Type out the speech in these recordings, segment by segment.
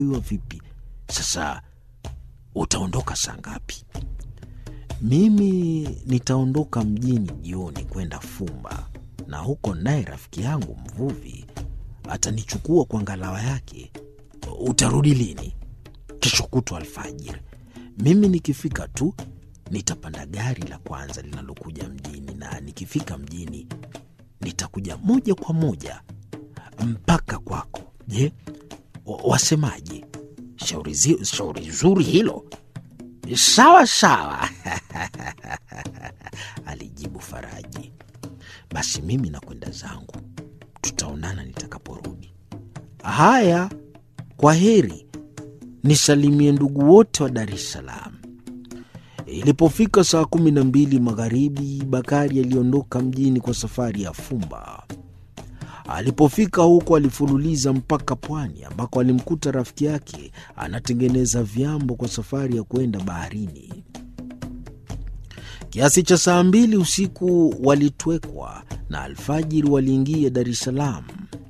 Iwa vipi sasa? Utaondoka saa ngapi? Mimi nitaondoka mjini jioni kwenda Fumba, na huko naye rafiki yangu mvuvi atanichukua kwa ngalawa yake. Utarudi lini? Kesho kutwa alfajiri. Mimi nikifika tu nitapanda gari la kwanza linalokuja mjini, na nikifika mjini nitakuja moja kwa moja mpaka kwako. Je, wasemaje? Shauri, zi, shauri zuri hilo. Sawa sawa, alijibu Faraji. Basi mimi nakwenda zangu, tutaonana nitakaporudi. Haya, kwa heri, nisalimie ndugu wote wa Dar es Salaam. Ilipofika saa kumi na mbili magharibi, Bakari aliondoka mjini kwa safari ya Fumba. Alipofika huko alifululiza mpaka pwani ambako alimkuta rafiki yake anatengeneza vyambo kwa safari ya kwenda baharini. Kiasi cha saa mbili usiku walitwekwa na alfajiri waliingia Dar es Salaam.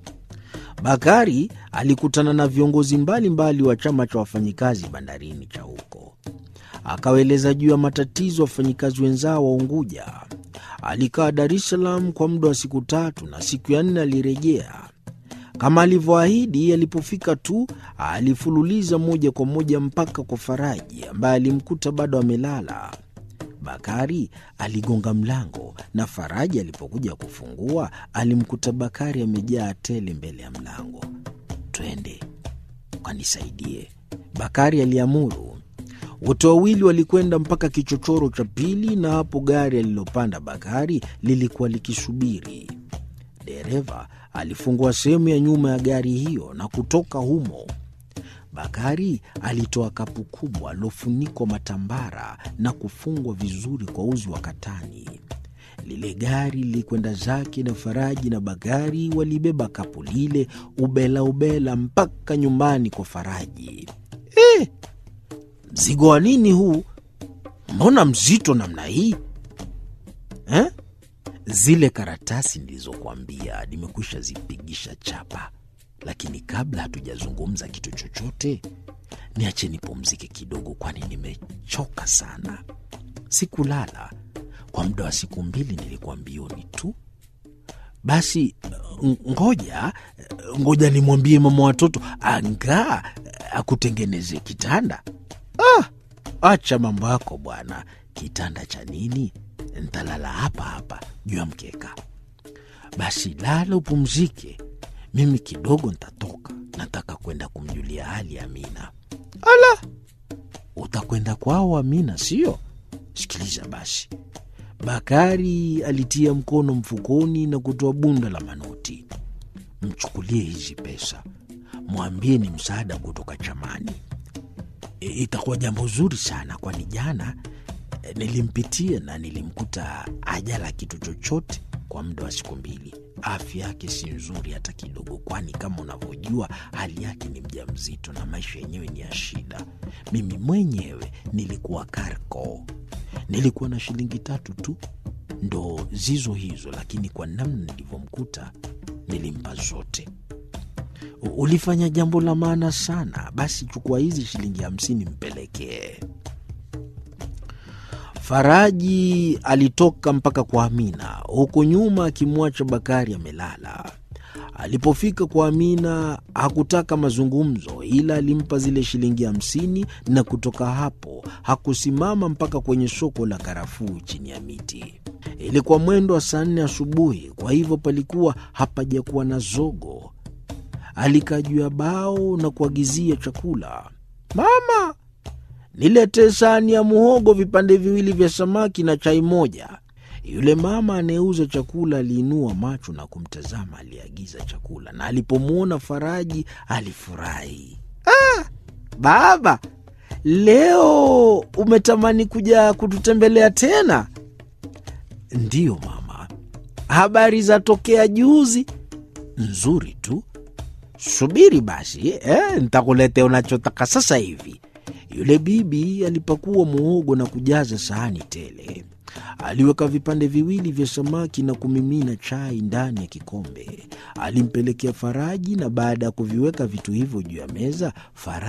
Bakari alikutana na viongozi mbalimbali wa chama cha wafanyikazi bandarini cha huko, akawaeleza juu ya matatizo wafanyikazi wenzao wa Unguja. Alikaa Dar es Salaam kwa muda wa siku tatu na siku ya nne alirejea kama alivyoahidi. Alipofika tu alifululiza moja kwa moja mpaka kwa Faraji ambaye alimkuta bado amelala. Bakari aligonga mlango na Faraji alipokuja kufungua alimkuta Bakari amejaa tele mbele ya mlango. Twende ukanisaidie, Bakari aliamuru. Wote wawili walikwenda mpaka kichochoro cha pili, na hapo gari alilopanda Bakari lilikuwa likisubiri. Dereva alifungua sehemu ya nyuma ya gari hiyo na kutoka humo. Bakari alitoa kapu kubwa lilofunikwa matambara na kufungwa vizuri kwa uzi wa katani. Lile gari lilikwenda zake na Faraji na Bakari walibeba kapu lile ubela ubela mpaka nyumbani kwa Faraji. Eh, mzigo wa nini huu? Mbona mzito namna hii eh? Zile karatasi nilizokuambia nimekwisha zipigisha chapa, lakini kabla hatujazungumza kitu chochote, niache nipumzike kidogo, kwani nimechoka sana. Sikulala kwa muda wa siku mbili, nilikuwa mbioni tu. Basi ngoja ngoja nimwambie mama watoto angaa akutengeneze kitanda. Ah, acha mambo yako bwana. Kitanda cha nini? Ntalala hapa hapa juu ya mkeka. Basi lala upumzike, mimi kidogo ntatoka, nataka kwenda kumjulia hali Amina. Ala, utakwenda kwao Amina sio? Sikiliza basi. Bakari alitia mkono mfukoni na kutoa bunda la manoti. Mchukulie hizi pesa, mwambie ni msaada kutoka chamani. E, itakuwa jambo zuri sana, kwani jana e, nilimpitia na nilimkuta ajala kitu chochote kwa muda wa siku mbili. Afya yake si nzuri hata kidogo, kwani kama unavyojua hali yake ni mjamzito na maisha yenyewe ni ya shida. Mimi mwenyewe nilikuwa Karko, nilikuwa na shilingi tatu tu ndo zizo hizo, lakini kwa namna nilivyomkuta nilimpa zote. Ulifanya jambo la maana sana. Basi chukua hizi shilingi hamsini mpelekee. Faraji alitoka mpaka kwa Amina, huku nyuma akimwacha Bakari amelala. Alipofika kwa Amina hakutaka mazungumzo, ila alimpa zile shilingi hamsini na kutoka hapo hakusimama mpaka kwenye soko la karafuu chini ya miti. Ilikuwa mwendo wa saa nne asubuhi, kwa hivyo palikuwa hapajakuwa na zogo. Alikaa juu ya bao na kuagizia chakula. Mama, niletee sahani ya muhogo, vipande viwili vya samaki na chai moja. Yule mama anayeuza chakula aliinua macho na kumtazama aliyeagiza chakula, na alipomwona Faraji alifurahi. Ah, baba, leo umetamani kuja kututembelea tena? Ndiyo mama. Habari za tokea juzi? Nzuri tu. Subiri basi eh, ntakuletea unachotaka sasa hivi. Yule bibi alipakua muhogo na kujaza sahani tele. Aliweka vipande viwili vya samaki na kumimina chai ndani ya kikombe. Alimpelekea Faraji, na baada ya kuviweka vitu hivyo juu ya meza, Faraji